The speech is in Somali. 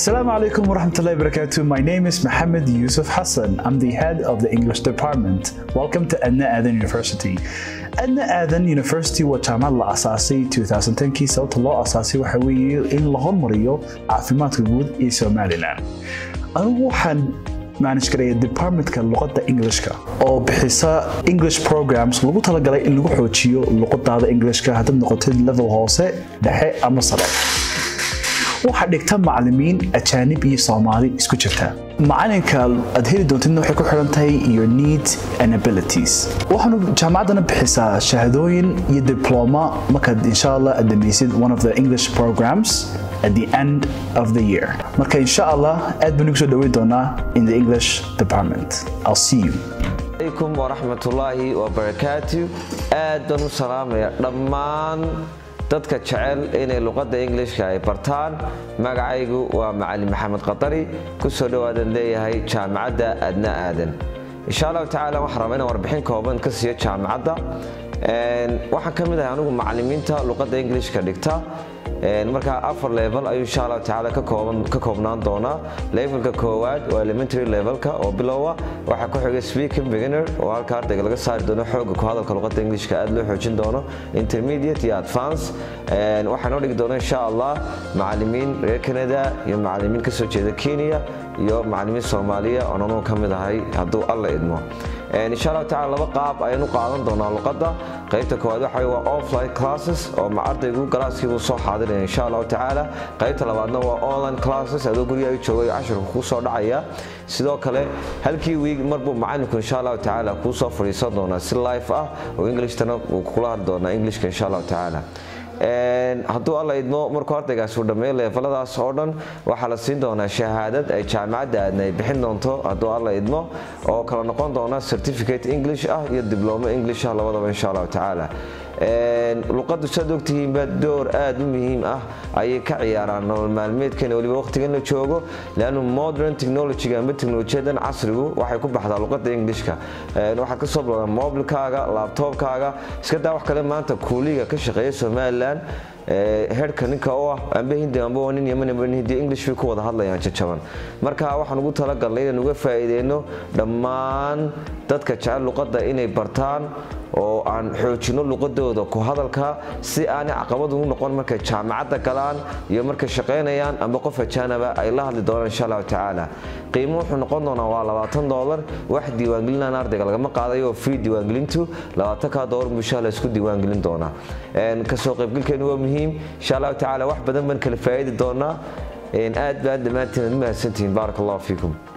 Assalamu alaikum wa rahmatullahi wa barakatuh. My name is Mohammed Yusuf Hassan. I'm the head of the English department. Welcome to Adna Adan University. Adna Adan University waa jaamacad la asaasay 2010kii sababta loo asaasay waxa weeye in la hormariyo caafimaadka guud ee Somaliland. Anigu waxaan manage garaya departmentka luqadda Englishka oo bixisa English programs lagu talagalay in lagu xoojiyo luqadaada Englishka haddaad noqotid level hoose, dhexe ama sare. waxaa dhigta macalimiin ajaanib iyo soomaali isku jirta macalinka aad heli doontidna waxay ku xidhan tahay your needs and abilities waxaanu jaamacaddana bixisaa shahadooyin iyo diploma markaad insha allah aad dhamaysid one of the english programs at the end of the year marka insha allah aad baan ugu soo dhaweyn doonaa in the english department i'll see you alaykum waraxmatullaahi wabarakaatu aad baan u salaamaya dhammaan dadka jecel inay luqadda ingilishka ay bartaan magacaygu waa macalin maxamed qatari ku soo dhowaadan leeyahay jaamacadda adna aadan insha allahu tacaala waxaan rabaa inaan warbixin kooban ka siiyo jaamacadda waxaan ka mid ahay anigu macalimiinta luqadda ingilishka dhigta markaa afar level ayuu insha allahu tacaala ka koobnaan doonaa levelka koowaad waa elementary levelka oo bilowa waxaa ku xiga speaking beginner oo halka ardayga laga saari doono xooga ku hadalka luqadda ingilishka aad loo xoojin doono intermediate iyo advance waxaa noo dhigi doona insha allah macalimiin reer canada iyo macalimiin kasoo jeeda kenya iyo macalimiin soomaaliya oon anugu ka mid ahay hadduu alla idmo insha allahu tacala laba qaab ayaan u qaadan doonaa luqadda qaybta koowaad waxa waa offline classes oo ardaygu galaaskiibuu soo xaadiraya insha allahu tacaala qaybta labaadna waa online classes adoo guriga joogay cashirka kuu soo dhacaya sidoo kale halkii wiig marbuu macalinku insha allahu tacaala kuu soo fadhiisan doonaa si life ah oo englishtana uu kula hadli doonaa englishka insha allahu tacaala hadduu alla idmo markuu ardaygaas uu dhammeeyo leefaladaas oo dhan waxaa la siin doonaa shahaadad ay jaamacadda aadna ay bixin doonto hadduu alla idmo oo kala noqon doona certificate english ah iyo diblomo english ah labadaba insha allahu tacaala luqaddu saad ogtihiinba door aad u muhiim ah ayay ka ciyaaraan nolol maalmeedkeena weliba waqtigan la joogo leannu modern technologyga amba teknolojiyadan casrigu waxay ku baxdaa luqadda englishka waxaad ka soo bilowdaa mobilkaaga laabtoobkaaga iska daa wax kale maanta kuuliga ka shaqeeya somalilan herka ninka oo ah amba hindi amba waa nin yaman amba hindi english bay ku wada hadlayaan jajaban marka waxaan ugu talagalnay inaan uga faa'iideyno dhammaan dadka jecel luqadda inay bartaan oo aan xoojino luqadooda ku hadalka si aanay caqabad ugu noqon markay jaamacadda galaan iyo markay shaqaynayaan amba qof ajaanaba ay la hadli doonaan insha allahu tacaala qiimo wuxuu noqon doonaa waa labaatan doolar wax diiwaangelinaan ardayga lagama qaadayo oo free diiwaangelintu labaatankaa doolar buu insha allah isku diiwaangelin doonaa kasoo qaybgalkeenu waa muhiim insha allahu tacaala wax badan baan kala faa'idi doonaa aad baan dhammaantiin mahadsantihiin baarak allahu fiikum